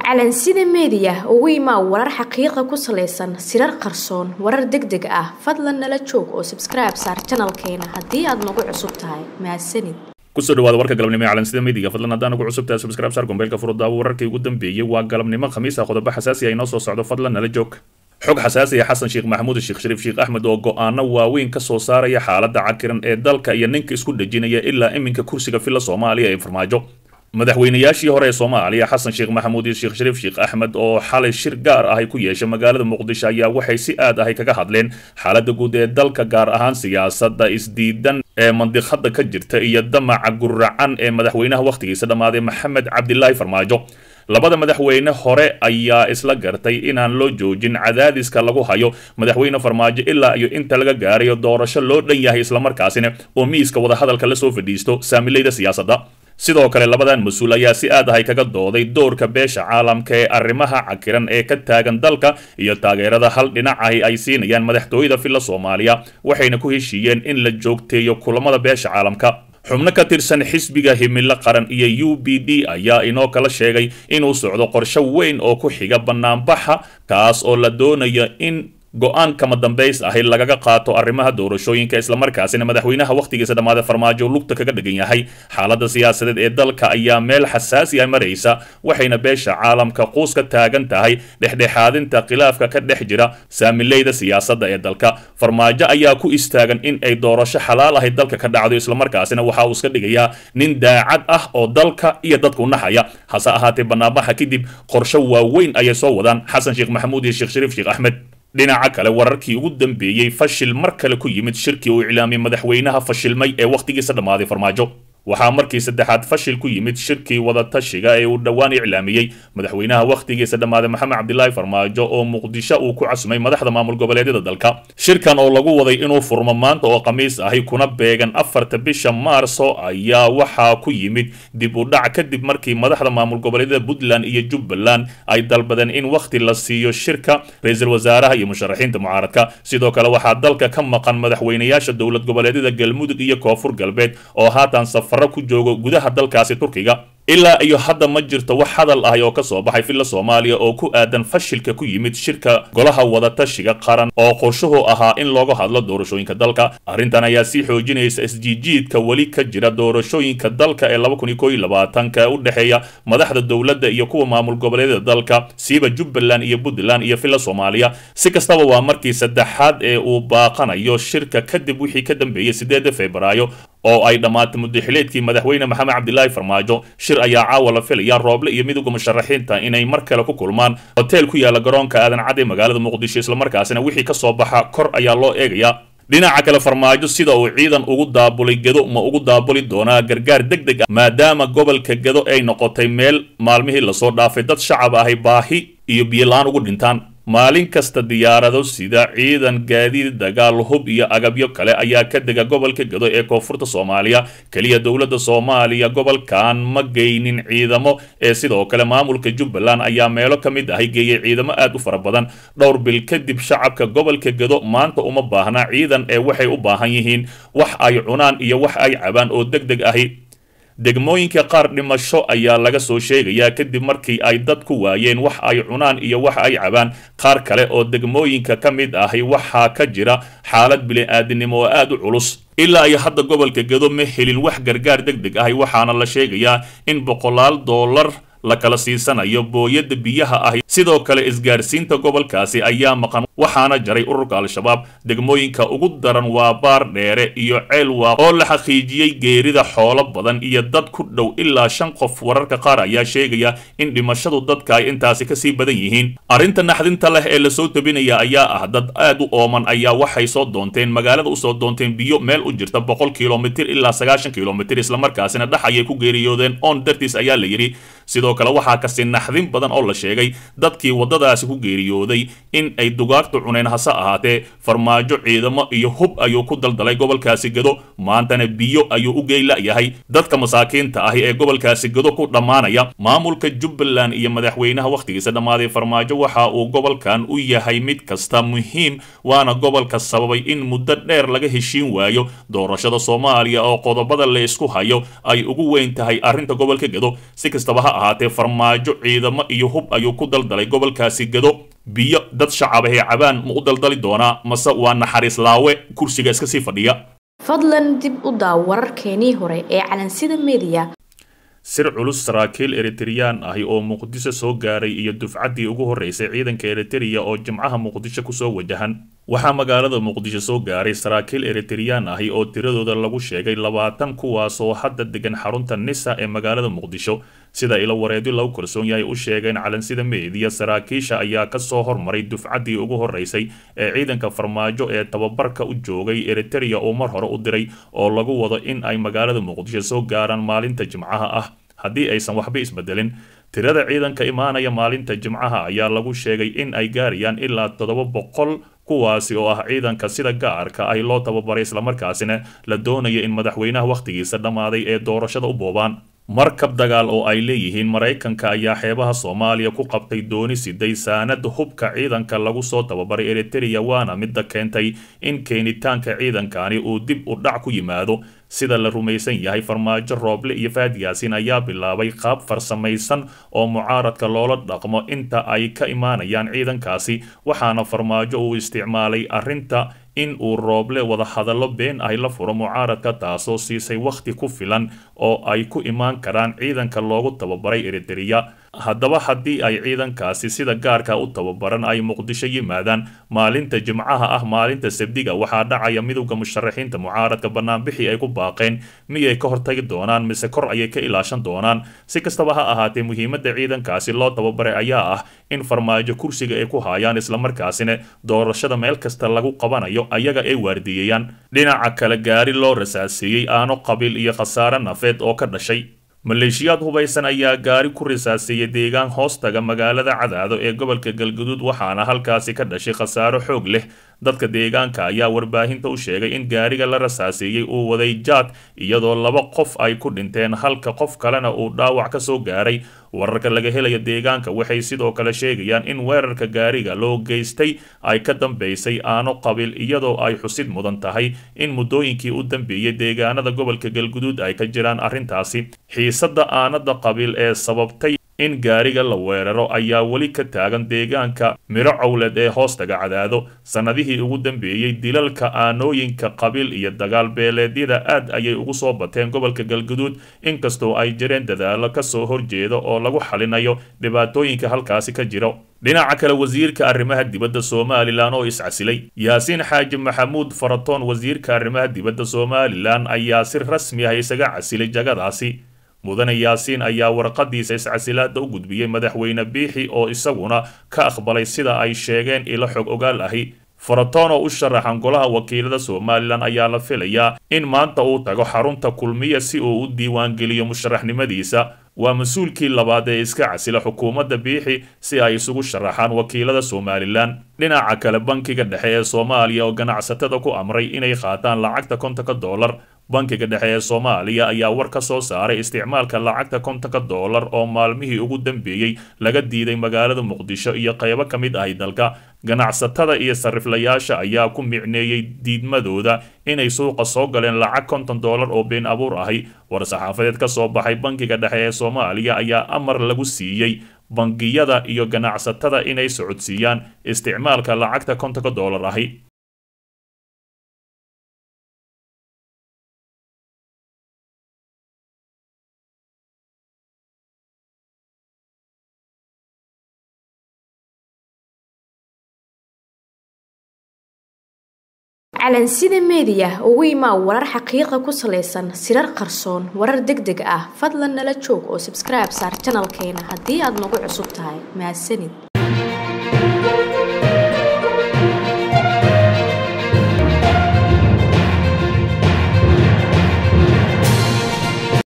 calansida meediya ugu imaa warar xaqiiqa ku salaysan sirar qarsoon warar deg deg ah fadlan nala joog oo sabskribe saar janalkeena haddii aad nagu cusub tahay mahadsanid kusoo dhawaada warka galabnimo ee calansida meediga fadlan haddaan ugu cusub tahay subscribe saar gombeelka furudaawo wararkii ugu dambeeyey waa galabnimo khamiis ah qodobo xasaasi ah inoo soo socdo fadlan nala joog xog xasaasi ah xasan sheekh maxamuud sheekh shariif sheekh axmed oo go-aano waaweyn ka soo saaraya xaaladda cakiran ee dalka iyo ninka isku dhejinaya ilaa iminka kursiga filla soomaaliya ee farmaajo madaxweynayaashii hore ee soomaaliya xasan sheekh maxamuud iyo sheekh shariif sheekh axmed oo xalay shir gaar ah ay ku yeeshay magaalada muqdisho ayaa waxay si aad ahay kaga hadleen xaaladda guud ee dalka gaar ahaan siyaasadda isdiidan ee mandiqada ka jirta iyo damaca guracan ee madaxweynaha wakhtigiisa dhammaaday maxamed cabdilaahi farmaajo labada madaxweyne hore ayaa isla gartay inaan loo joojin cadaadiska lagu hayo madaxweyne farmaajo ilaa iyo inta laga gaarayo doorasho loo dhan yahay islamarkaasina oo miiska wadahadalka lasoo fadhiisto saamileyda siyaasadda sidoo kale labadan mas-uul ayaa si aad ahay kaga dooday doorka beesha caalamka ee arrimaha cakiran ee ka taagan dalka iyo taageerada hal dhinacahi ay siinayaan madaxtooyada filla soomaaliya waxayna ku heshiiyeen in la joogteeyo kulamada beesha caalamka xubno ka tirsan xisbiga himilo qaran iyo u b d ayaa inoo kala sheegay inuu socdo qorsho weyn oo ku xiga banaanbaxa kaas oo la doonayo in go-aan kama dambays ahi lagaga qaato arrimaha doorashooyinka islamarkaasina madaxweynaha wakhtigiisa dhammaada farmaajo lugta kaga dhigan yahay xaaladda siyaasadeed ee dalka ayaa meel xasaasi ah maraysa waxayna beesha caalamka quus ka taagan tahay dhexdhexaadinta khilaafka ka dhex jira saamileyda siyaasadda ee dalka farmaajo ayaa ku istaagan in ay doorasho xalaal ahay dalka ka dhacdo islamarkaasina waxa uu iska dhigayaa nin daacad ah oo dalka iyo dadku naxaya hase ahaatee banaanbaxa kadib qorsho waaweyn ayay soo wadaan xasan sheekh maxamuud iyo sheekh shariif sheekh axmed dhinaca kale wararkii ugu dambeeyey fashil mar kale ku yimid shirkii uu iclaamiyey madaxweynaha fashilmay ee wakhtigiisa dhammaaday farmaajo waxaa markii saddexaad fashil ku yimid shirkii wadatashiga ee uu dhowaan iclaamiyey madaxweynaha wakhtigiisa dhammaaday maxamed cabdilaahi farmaajo oo muqdisho uu ku casumay madaxda maamul goboleedyada dalka shirkan oo lagu waday inuu furmo maanta oo khamiis ahi kuna beegan afarta bisha maarso ayaa waxaa ku yimid dib u dhac kadib markii madaxda maamul goboleedyada puntland iyo jubbaland ay dalbadeen in wakhti la siiyo shirka ra-iisul wasaaraha iyo musharaxiinta mucaaradka sidoo kale waxaa dalka ka maqan madaxweynayaasha dowlad goboleedyada galmudug iyo koonfur galbeed oo haatan safar ku joogo gudaha dalkaasi turkiga ilaa iyo hadda ma jirto wax hadal ahi oo ka soo baxay filla soomaaliya oo ku aadan fashilka ku yimid shirka golaha wadatashiga qaran oo qorshuhu ahaa in looga hadlo doorashooyinka dalka arrintan ayaa sii xoojinaysa isjiijiidka weli ka jira doorashooyinka dalka ee laba kun iyo koo iyo labaatanka u dhexeeya madaxda dowladda iyo kuwa maamul goboleedyada dalka siiba jubbaland iyo puntland iyo filla soomaaliya si kastaba waa markii saddexaad ee uu baaqanayo shirka kadib wixii ka dambeeyey sideeda febraayo oo ay dhammaatay muddaxileedkii madaxweyne maxamed cabdilaahi farmaajo shir ayaa caawa la filaya rooble iyo midowga musharaxiinta inay mar kale ku kulmaan hoteel ku yaala garoonka aadan cadde magaalada muqdisho islamarkaasina wixii ka soo baxa kor ayaa loo eegayaa dhinaca kale farmaajo sida uu ciidan ugu daabulay gedo ma ugu daabuli doonaa gargaar deg deg ah maadaama gobolka gedo ay noqotay meel maalmihii lasoo dhaafay dad shacab ahay baahi iyo biyola-aan ugu dhintaan maalin kasta diyaarado sida ciidan gaadiid dagaal hub iyo agabyo kale ayaa ka dega gobolka gado ee koonfurta soomaaliya keliya dowladda soomaaliya gobolkan ma geynin ciidamo ee sidoo kale maamulka jubbaland ayaa meelo ka mid ahay geeyay ciidamo aad u fara badan dhowr bil kadib shacabka gobolka gado maanta uma baahna ciidan ee waxay u baahan yihiin wax ay cunaan iyo wax ay cabaan oo deg deg ahi degmooyinka qaar dhimasho ayaa laga soo sheegayaa kadib markii ay dad ku waayeen wax ay cunaan iyo wax ay cabaan qaar kale oo degmooyinka ka mid ahi waxaa ka jira xaalad bili-aadinimo oo aad u culus ilaa iyo hadda gobolka gado ma helin wax gargaar deg deg ahi waxaana la sheegayaa in boqolaal doolar la kala siisanayo booyadda biyaha ahi sidoo kale isgaarsiinta gobolkaasi ayaa maqan waxaana jaray ururka al-shabaab degmooyinka ugu daran waa baar dheere iyo ceel waaq oo la xaqiijiyey geerida xoolo badan iyo dad ku dhow ilaa shan qof wararka qaar ayaa sheegaya in dhimashadu dadka ay intaasi kasii badan yihiin arrinta naxdinta leh ee lasoo tabinaya ayaa ah dad aad u ooman ayaa waxay soo doonteen magaalada usoo doonteen biyo meel u jirta boqol kilomitir ilaa sagaashan kilomitir islamarkaasina dhex ayay ku geeriyoodeen oon dartiis ayaa la yidhi sidoo kale waxaa kasi naxdin badan oo la sheegay dadkii waddadaasi ku geeriyooday in ay dugaag bakhti cuneen hase ahaatee farmaajo ciidamo iyo hub ayuu ku daldalay gobolkaasi gado maantana biyo ayuu u geyla'yahay dadka masaakiinta ahi ee gobolkaasi gado ku dhammaanaya maamulka jubbaland iyo madaxweynaha wakhtigiisa dhammaaday farmaajo waxa uu gobolkan u yahay mid kasta muhiim waana gobolka sababay in muddo dheer laga heshiin waayo doorashada soomaaliya oo qodobada la isku hayo ay ugu weyn tahay arrinta gobolka gado si kastaba ha ahaatee farmaajo ciidamo iyo hub ayuu ku daldalay gobolkaasi gado biyo dad shacabahee cabaan ma u daldali doonaa mase waa naxariis laawe kursiga iska sii fadhiya fadlan dib u daaw wararkeenii hore ee calansida mediya sir culus saraakiil eritreyaan ahi oo muqdisho soo gaaray iyo dufcaddii ugu horreysay ciidanka eritereya oo jimcaha muqdisho kusoo wajahan waxaa magaalada muqdisho soo gaaray saraakiil eritreyaan ahi oo tiradooda lagu sheegay labaatan kuwaasoo hadda degan xarunta nisa ee magaalada muqdisho sida ilo wareedyo lagu kalsoon yahay u sheegeen calansida meediya saraakiisha ayaa kasoo hormaray dufcaddii ugu horreysay ee ciidanka farmaajo ee tababarka u joogay eritereya oo mar hore u diray oo lagu wado in ay magaalada muqdisho soo gaaraan maalinta jimcaha ah haddii aysan waxba isbedelin tirada ciidanka imaanaya maalinta jimcaha ayaa lagu sheegay in ay gaarayaan ilaa toddoba boqol kuwaasi oo ah ciidanka sida gaarka ay loo tababaray islamarkaasina la doonaya in madaxweynaha wakhtigiisa dhammaaday ee doorashada u boobaan markab dagaal oo ay leeyihiin maraykanka ayaa xeebaha soomaaliya ku qabtay dooni siday saanad hubka ciidanka lagu soo tababaray eritereya waana midda keentay in keenitaanka ciidankani uu dib u dhac ku yimaado sida la rumaysan yahay farmaajo rooble iyo faadiyaasin ayaa bilaabay qaab farsamaysan oo mucaaradka loola dhaqmo inta ay ka imaanayaan ciidankaasi waxaana farmaajo uu isticmaalay arrinta in uu rooble wadahadallo been ahy la furo mucaaradka taasoo siisay wakhti ku filan oo ay ku imaan karaan ciidanka loogu tababaray eritereya haddaba haddii ay ciidankaasi sida gaarka u tababaran ay muqdisho yimaadaan maalinta jimcaha ah maalinta sabdiga waxaa dhacaya midowda musharaxiinta mucaaradka banaanbixii ay ku baaqeen miyay ka hortagi doonaan mise kor ayay ka ilaashan doonaan si kastaba ha ahaatee muhiimadda ciidankaasi loo tababaray ayaa ah in farmaajo kursiga ay ku haayaan islamarkaasina doorashada meel kasta lagu qabanayo ayaga ay waardiiyayaan dhinaca kale gaari loo rasaaseeyey aano qabiil iyo khasaare nafeed oo ka dhashay maleeshiyaad hubaysan ayaa gaari ku risaaseeyey deegaan hoostaga magaalada cadaado ee gobolka galguduud waxaana halkaasi ka dhashay khasaaro xoog leh dadka deegaanka ayaa warbaahinta u sheegay in gaariga la rasaaseeyey uu waday jaad iyadoo laba qof ay ku dhinteen halka qof kalena uu dhaawac ka soo gaaray wararka laga helayo deegaanka waxay sidoo kale sheegayaan in weerarka gaariga loo geystay ay ka dambeysay aano qabiil iyadoo ay xusid mudan tahay in muddooyinkii u dambeeyey deegaanada gobolka galguduud ay ka jiraan arrintaasi xiisadda aanada qabiil ee sababtay in gaariga la weeraro ayaa weli ka taagan deegaanka miro cowled ee hoostaga cadaado sannadihii ugu dambeeyey dilalka aanooyinka qabiil iyo dagaal beeleedyada aad ayay ugu soo bateen gobolka galguduud inkastoo ay jireen dadaallo kasoo horjeeda oo lagu xalinayo dhibaatooyinka halkaasi ka jiro dhinaca kale wasiirka arrimaha dibadda somalilan oo iscasilay yaasiin xaaji maxamuud faratoon wasiirka arrimaha dibadda somalilan ayaa si rasmi ah isaga casilay jagadaasi mudane yaasiin ayaa warqadiisa iscasilaada u gudbiyey madaxweyne biixi oo isaguna ka aqbalay sida ay sheegeen ilo xog ogaal ahi faratoon oo u sharaxan golaha wakiilada somalilan ayaa la filayaa in maanta uu tago xarunta kulmiya si uu u diiwaangeliyo musharaxnimadiisa waa mas-uulkii labaad ee iska casila xukuumadda biixi si ay isugu sharaxaan wakiilada somalilan dhinaca kale bankiga dhexe ee soomaaliya oo ganacsatada ku amray inay qaataan lacagta kontonka dollar bankiga dhexe ee soomaaliya ayaa war ka soo saaray isticmaalka lacagta kontonka dollar oo maalmihii ugu dambeeyey laga diiday magaalada muqdisho iyo qaybo ka mid ahi dalka ganacsatada iyo sariflayaasha ayaa ku micneeyey diidmadooda inay suuqa soo galeen lacag konton dollar oo been abuur ahi war-saxaafadeed ka soo baxay bankiga dhexe ee soomaaliya ayaa amar lagu siiyey bangiyada iyo ganacsatada inay socodsiiyaan isticmaalka lacagta kontonka dollar ahi calansida meediya ugu imaa warar xaqiiqa ku salaysan sirar qarsoon warar deg deg ah fadlan nala joog oo sabskribe saar janalkeena haddii aad nagu cusub tahay mahadsanid